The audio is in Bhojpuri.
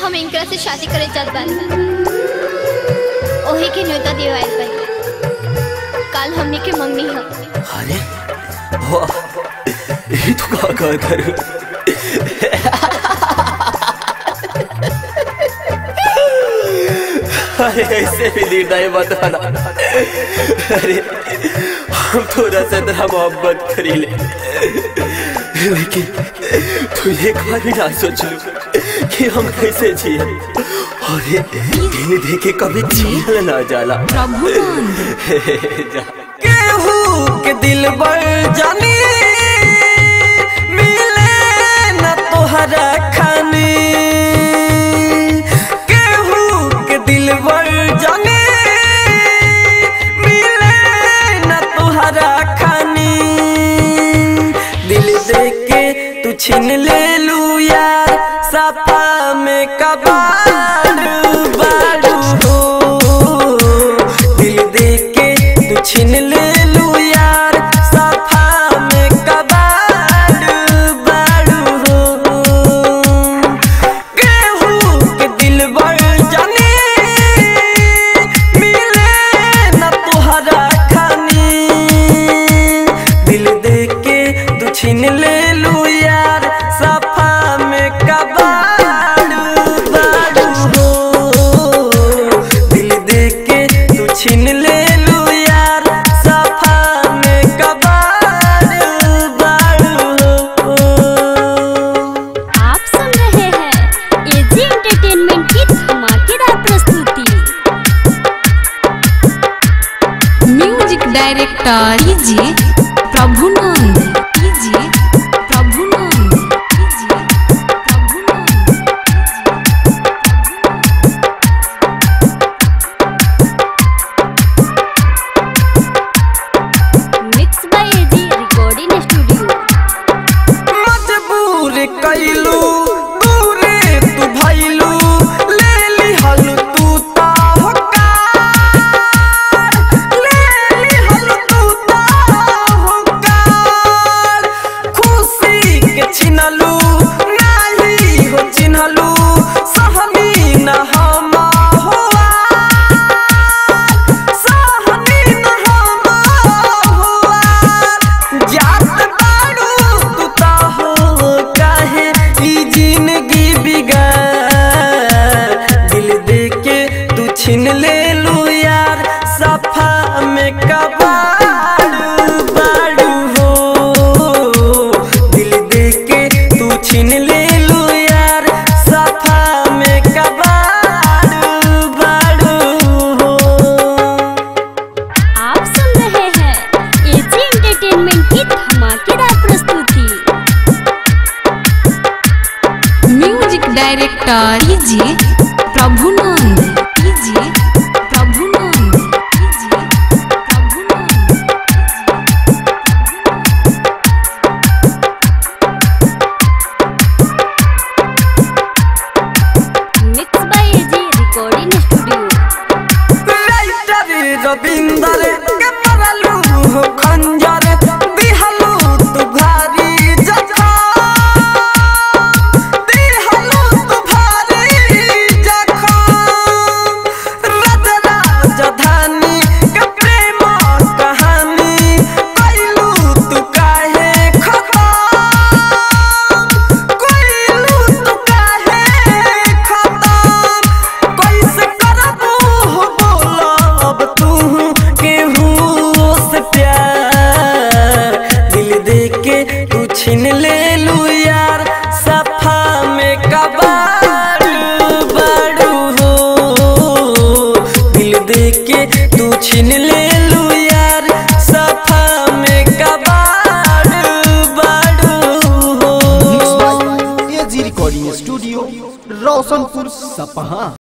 हम इनकरा से शादी करे चाहत बानी ओही के न्योता देवाइल बानी काल हमने के मंगनी है अरे वाह ये तो का का करूं अरे ऐसे भी निर्णय मत आना अरे हम थोड़ा सा तेरा मोहब्बत करी ले लेकिन तू एक बार भी ना सोच लू कि हम कैसे जिए अरे इन्हें देखे कभी जियल ना जाला प्रभुनंद जा केहू के दिल बर जानी मिले न तोहरा खानी केहू के दिल बर जानी मिले न तोहरा खानी दिल दे के तू छीन ले लू यार सपा में कबाड़ बाड़ू हो दिल दे के तू छीन ले लू यार सफा में कबाड़ बाड़ू हो केहू के दिल बर जाने मिले न तोहरा खानी दिल दे के तू छीन ले लू यार सफा में कबाड़ बाड़ू हो दिल दे के तू छीन ले लू यार सफा में कबाड़ बाड़ू हो आप सुन रहे हैं एजी एंटरटेनमेंट की धमाकेदार प्रस्तुति म्यूजिक डायरेक्टर कीजिए प्रभुनंद कीजिए प्रभुनंद कीजिए प्रभुनंद mix by AG recording studio मजबूर कैलू दूरे तू भैलू ले लिहल तू ताहकार ले लिहल तू ताहकार खुशी के छिनलू नाही हो चिन्हलू सहनी न हम हुआ सहनी न हम हुआ जात बाड़ू तू ता हो काहे ई जिंदगी बिगाड़ दिल दे के तू छीन ले लू यार सफा में कबाड़ बाड़ू हो दिल दे के तू छीन ले लू यार सफा में कबाड़ बाड़ू हो आप सुन रहे हैं एजी एंटरटेनमेंट की धमाकेदार प्रस्तुति म्यूजिक डायरेक्टर कीजिए प्रभुनंद कीजिए प्रभुनंद कीजिए प्रभुनंद mix by AG recording studio writer Ravinder के मरलू हो खंजर दिहलू तू भारी जखा दिहलू तू भारी जखा रज राजधानी के प्रेम कहानी कैलू तू काहे खता कोइलू तू काहे खतम कैसे करबू हो बोलब तू केहू से प्यार दिल दे के तू छीन ले लू यार सफा में कबाड़ बाड़ू हो दिल दे के तू छीन ले लू यार सफा में कबाड़ बाड़ू हो एजी रिकॉर्डिंग स्टूडियो रोशनपुर सपहा